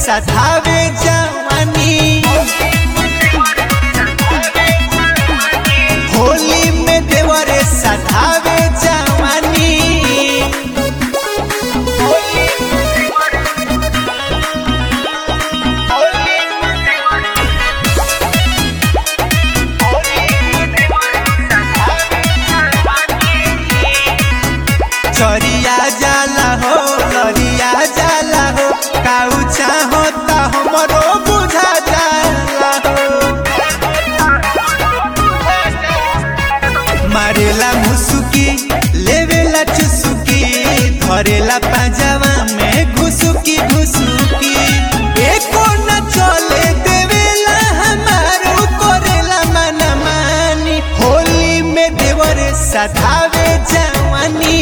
सधावे जवानी होली में देवरे सधावे जवानी चरिया जाला हो लरिया जाला हो काऊ चाहो ता हमरो बुझा जाला हो मारेला मुसुकी लेवेला चुसुकी धरेला पाजावा में घुसुकी घुसुकी एको न चले देवेला हमारो करेला मना मानी होली में देवर सधावे जवानी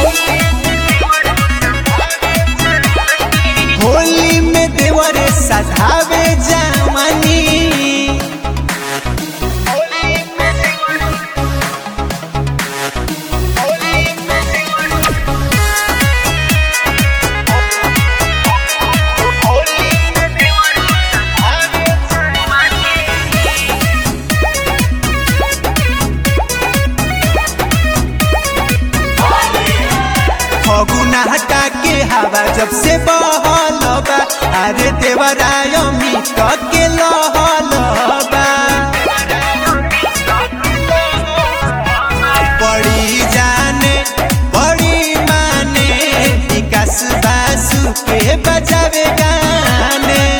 होली में देवर सधावे जवानी फगुना हटा के हवा जब से बहल बा अरे देवराय मिट के लहल बा बड़ी जाने बड़ी माने विकास बासु के बजावे गाने